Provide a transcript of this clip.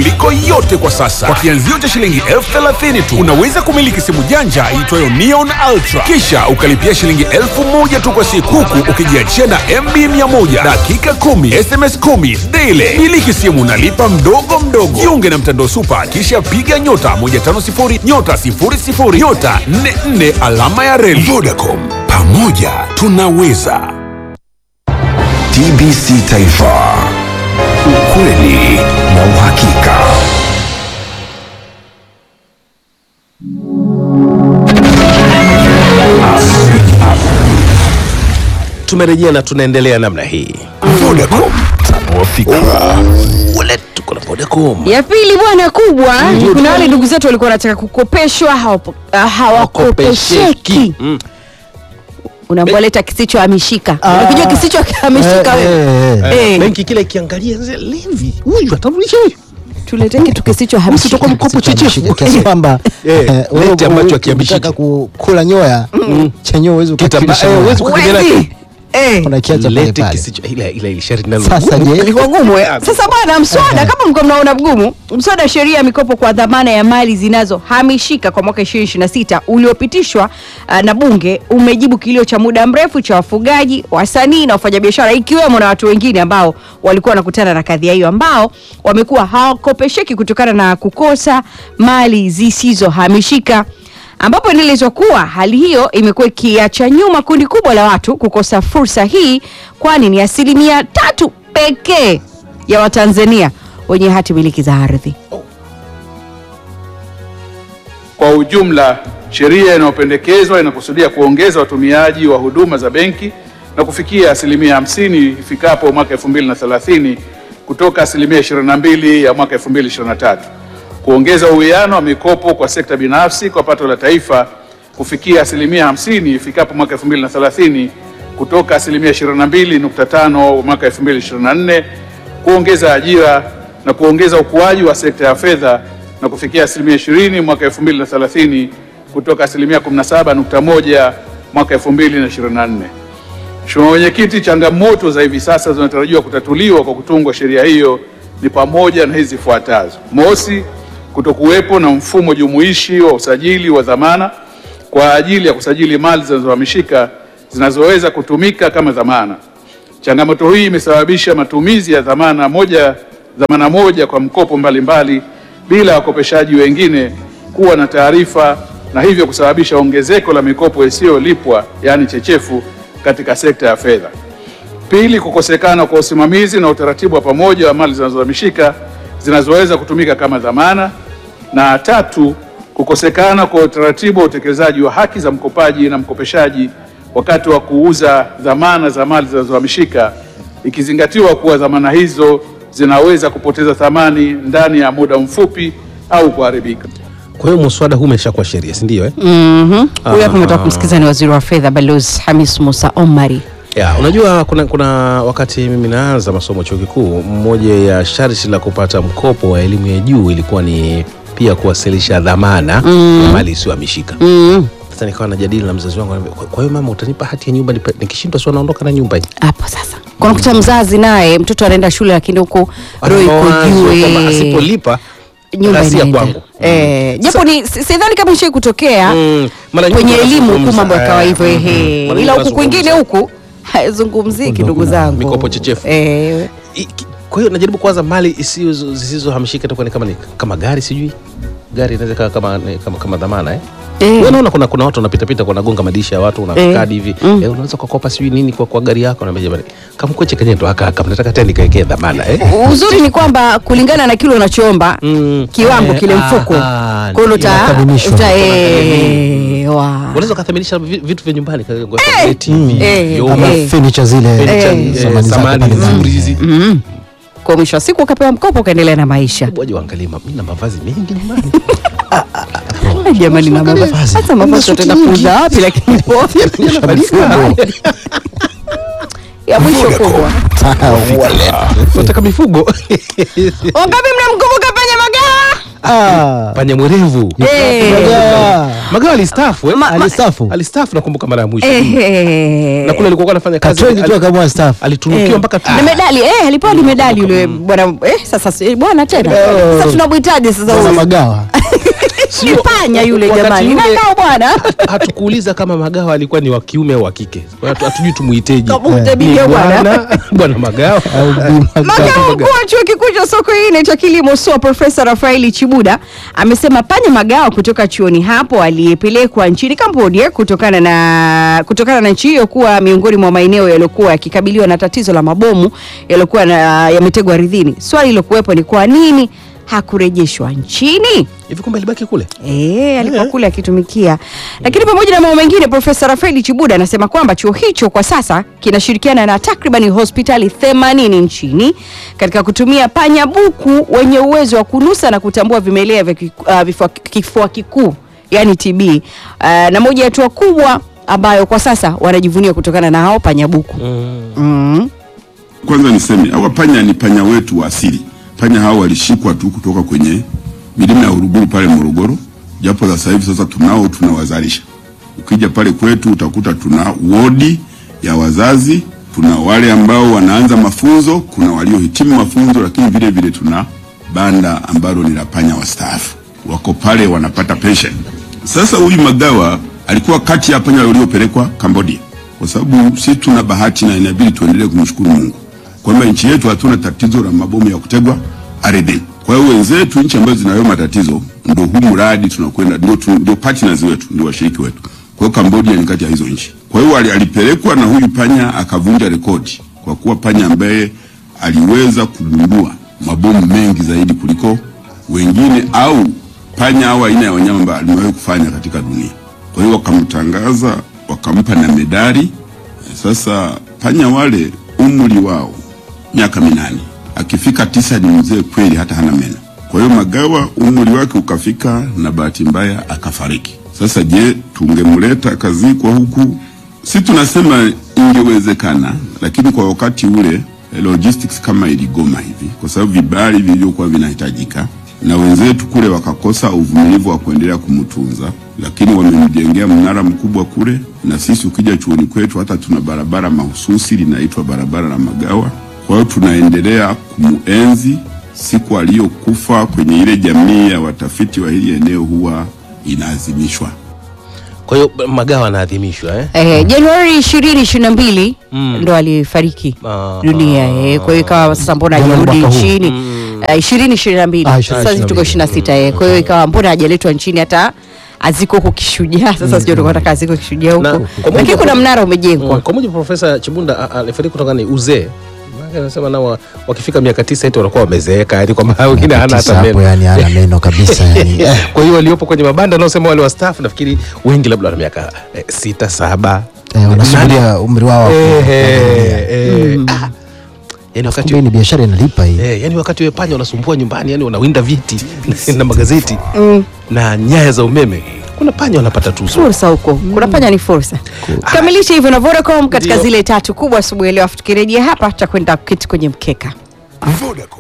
kuliko yote kwa sasa. Kwa kianzio cha shilingi elfu thelathini tu unaweza kumiliki simu janja iitwayo Neon Ultra, kisha ukalipia shilingi elfu moja tu kwa siku, huku ukijiachia na MB 100 dakika 10 SMS 10 daily. Miliki simu nalipa mdogo mdogo. Jiunge na mtandao Super, kisha piga nyota 150 nyota 00 nyota 44 alama ya reli. Vodacom, pamoja tunaweza. TBC Taifa, ukweli na uhakika. Tumerejea na tunaendelea namna hii. Vodacom, tanua fikra. Wale tuko na Vodacom. ya pili bwana kubwa kuna wale ndugu zetu walikuwa wanataka kukopeshwa hawapo- ah, hawakopesheki Mm. unapoleta kisichohamishika unakijua kisichohamishika wewe Eh, Benki kile ikiangalia zile, levi huyu atarudisha huyu. tulete kitu kisichohamishika Usitoka mkopo chechefu. kiasi kwamba Eh, eh, wewe leti ambacho uki- hakihamishiki. ukitaka ku- kula nyoya chenyewe huwezi Kitamba- ukakilisha eh, nyoya. huwezi kukijana Huwezi. Eh. unakiacha pale Lete pale kisicho ila ila ile sharti nalo. sasa je Ilikuwa gumu eh? Sasa bwana, mswada kama mko mnaona mgumu, mswada wa sheria ya mikopo kwa dhamana ya mali zinazohamishika kwa mwaka 2026 uliopitishwa uh, na bunge umejibu kilio cha muda mrefu cha wafugaji, wasanii na wafanyabiashara ikiwemo na watu wengine ambao walikuwa wanakutana na kadhia hiyo, ambao wamekuwa hawakopesheki kutokana na kukosa mali zisizohamishika ambapo inaelezwa kuwa hali hiyo imekuwa ikiacha nyuma kundi kubwa la watu kukosa fursa hii, kwani ni asilimia tatu pekee ya Watanzania wenye hati miliki za ardhi. Kwa ujumla, sheria inayopendekezwa inakusudia kuongeza watumiaji wa huduma za benki na kufikia asilimia 50 ifikapo mwaka 2030 kutoka asilimia 22 ya mwaka 2023, kuongeza uwiano wa mikopo kwa sekta binafsi kwa pato la taifa kufikia asilimia 50 ifikapo mwaka 2030 kutoka asilimia 22.5 mwaka 2024, kuongeza ajira na kuongeza ukuaji wa sekta ya fedha na kufikia asilimia 20 mwaka 2030 kutoka asilimia 17.1 mwaka 2024. Mheshimiwa Mwenyekiti, changamoto za hivi sasa zinatarajiwa kutatuliwa kwa kutungwa sheria hiyo ni pamoja na hizi zifuatazo: mosi, kutokuwepo na mfumo jumuishi wa usajili wa dhamana kwa ajili ya kusajili mali zinazohamishika zinazoweza kutumika kama dhamana. Changamoto hii imesababisha matumizi ya dhamana moja, dhamana moja kwa mkopo mbalimbali bila wakopeshaji wengine kuwa na taarifa na hivyo kusababisha ongezeko la mikopo isiyolipwa yaani chechefu katika sekta ya fedha. Pili, kukosekana kwa usimamizi na utaratibu wa pamoja wa mali zinazohamishika zinazoweza kutumika kama dhamana. Na tatu, kukosekana kwa utaratibu wa utekelezaji wa haki za mkopaji na mkopeshaji wakati wa kuuza dhamana za mali zinazohamishika, ikizingatiwa kuwa dhamana hizo zinaweza kupoteza thamani ndani ya muda mfupi au kuharibika. Kwa hiyo muswada huu umeshakuwa sheria, si ndio eh? Mhm. Huyu hapa umetoka kumsikiza ni waziri wa fedha Balozi Hamis Musa Omari. Ya, unajua kuna, kuna wakati mimi naanza masomo chuo kikuu, moja ya sharti la kupata mkopo wa elimu ya juu ilikuwa ni pia kuwasilisha dhamana ya mali isiyohamishika. Mm. Sasa nikawa najadili na mzazi wangu, anambia, "Kwa- kwa hiyo mama, utanipa hati ya nyumba nipa- nikishindwa, si naondoka na nyumba hii?" Hapo sasa kuna kuta mzazi naye mtoto anaenda shule lakini huko Ana roho iko mawazo juu kwamba eh. asipolipa nyumba ghasia inaenda. kwangu. Eh, japo ni si- sidhani kama ishai kutokea Mm, mara nyingi kwenye elimu huku wanazungumza, mambo yakawa eh, hivyo mm, ehe. mara ila nyingi huku kwingine wanazungumza. huku haizungumziki ndugu zangu mikopo chechefu. eh, I- ki- Kwa hiyo najaribu kuwaza mali isiyo- zisizohamishika itakuwa ni kama ni kama gari, sijui gari inaweza ikawa kama, ni- kama, kama dhamana eh? Eh. Wewe unaona kuna, kuna watu wanapitapita wanagonga madirisha ya watu una Eh. kadi hivi Mm. eh, unaweza kukopa sijui nini kwa, kwa gari yako naambia jamani kamkweche kenye ndo haka haka mnataka tena nikaekee dhamana eh? uzuri ni kwamba kulingana na kile unachoomba Mm. kiwango Eh, kile mfuko aha, kwa hiyo uta- inakadhimishwa. uta- eh, wa. unaweza ukathaminisha vi- vitu vya nyumbani ka- kwa tableti hivi, Eh. vyombo, ama Eh. furniture zile furniture, Eh. eh, samani zako samani pale ndani. nzuri hizi Mm. kwa mwisho wa siku ukapewa mkopo ukaendelea na maisha waje waangalie ma- mimi na mavazi mengi nyumbani Ah, jamani na mavazi hasa mavazi utaenda kuuza wapi lakini ya mwisho kubwa nataka mifugo wangapi mnamkumbuka penye magawa Ah. panya mwerevu Eh. Magawa. magawa alistaafu eh? Ma- ma- Alistaafu. alistaafu nakumbuka mara ya mwisho Ehe. na kule alikuwa anafanya kazi Katrendi tu ali- akamua staff. alitunukiwa Eh. mpaka tu- na medali eh, alipewa ni medali yule bwana eh, sasa si- bwana tena Oh. sasa tunamhitaji sasa Bwana huyu. Magawa. ni panya yule Wakati jamani ule- nakao bwana hatukuuliza kama magawa alikuwa ni wa kiume au wa kike Kwa hiyo hatujui tumuiteje Kama Ni utabiria bwana bwana bwana magawa Au Bi Magawa. Makao mkuu wa chuo kikuu cha Sokoine cha kilimo SUA Profesa Rafaeli Chibuda amesema panya magawa kutoka chuoni hapo aliyepelekwa nchini Cambodia kutokana na kutokana na nchi hiyo kuwa miongoni mwa maeneo yaliyokuwa yakikabiliwa na tatizo la mabomu yaliyokuwa na- yametegwa ardhini. Swali lilokuwepo ni kwa nini hakurejeshwa nchini? hivi kumbe alibaki kule Eh, alikuwa kule akitumikia. Lakini pamoja na mambo mengine, Profesa Rafaeli Chibuda anasema kwamba chuo hicho kwa sasa kinashirikiana na takriban hospitali 80 nchini katika kutumia panya buku wenye uwezo wa kunusa na kutambua vimelea vya kiku- uh, vifua- kifua kikuu yani TB. Uh, na moja ya hatua kubwa ambayo kwa sasa wanajivunia kutokana na hao panya buku. Mm. Kwanza niseme hawa panya ni panya wetu wa asili. Panya hao walishikwa tu kutoka kwenye milima ya Uruguru pale Morogoro, japo sasa hivi sasa tunao tunawazalisha. Ukija pale kwetu utakuta tuna wodi ya wazazi, tuna wale ambao wanaanza mafunzo, kuna waliohitimu mafunzo, lakini vile vile tuna banda ambalo ni la panya wastaafu, wako pale wanapata pension. Sasa huyu Magawa alikuwa kati ya panya waliopelekwa Cambodia, kwa sababu sisi tuna bahati na inabidi tuendelee kumshukuru Mungu kwamba nchi yetu hatuna tatizo la mabomu ya kutegwa ardhini. Kwa hiyo wenzetu nchi ambazo zinayo matatizo, ndio huu mradi tunakwenda, ndio tu- ndio partners wetu, ndio washiriki wetu. Kwa hiyo Cambodia ni kati ya hizo nchi. Kwa hiyo ali- alipelekwa na huyu panya akavunja rekodi kwa kuwa panya ambaye aliweza kugundua mabomu mengi zaidi kuliko wengine au panya au aina ya wanyama ambao alimewahi kufanya katika dunia. Kwa hiyo wakamtangaza, wakampa na medali. Sasa panya wale umri wao miaka minane, akifika tisa ni mzee kweli, hata hana meno. Kwa hiyo Magawa umri wake ukafika, na bahati mbaya akafariki. Sasa je, tungemleta akazikwa huku? Si tunasema ingewezekana, lakini kwa wakati ule eh, logistics kama iligoma hivi, kwa sababu vibali vilivyokuwa vinahitajika na wenzetu kule wakakosa uvumilivu wa kuendelea kumtunza, lakini wamemjengea mnara mkubwa kule, na sisi ukija chuoni kwetu hata tuna barabara mahususi linaitwa barabara la Magawa. Kwa hiyo tunaendelea kumuenzi. Siku aliyokufa kwenye ile jamii ya watafiti wa hili eneo huwa inaadhimishwa. kwa hiyo magawa anaadhimishwa eh? Eh, Januari 2022 ndo alifariki Ah. dunia eh. Kwa hiyo ikawa sasa mbona Mbona hajarudi mwaka huu? nchini Eh, 2022 Ah, sasa hivi tuko 2022. 26 eh. Kwa hiyo ikawa mbona hajaletwa nchini hata aziko huko kishujaa sasa sijui tulikuwa tunataka aziko kishujaa Na, huko kwa lakini mujibu- kuna mnara umejengwa Mm, kwa mujibu wa Profesa Chibunda a- alifariki kutokana na uzee. Maana anasema nao wa- wakifika miaka tisa eti wanakuwa wamezeeka, yani kwamba wengine hana Tisa hata hapo meno. yani hana meno kabisa yani. Eh, Kwa hiyo waliopo kwenye mabanda naosema wale wastaafu, nafikiri wengi labda wana miaka eh, sita saba eh, wanasubiria umri wao wa Eh, ku- eh, eh, ah. Yani wakati Kumbe ni biashara inalipa hii. Eh, yani wakati we panya unasumbua nyumbani, yani unawinda viti na magazeti na nyaya za umeme, kuna panya wanapata tuzo. fursa huko kuna panya ni fursa kamilisha hivyo na Vodacom katika Ndio. zile tatu kubwa asubuhi ya leo afu tukirejea hapa tutakwenda kuketi kwenye mkeka Vodacom.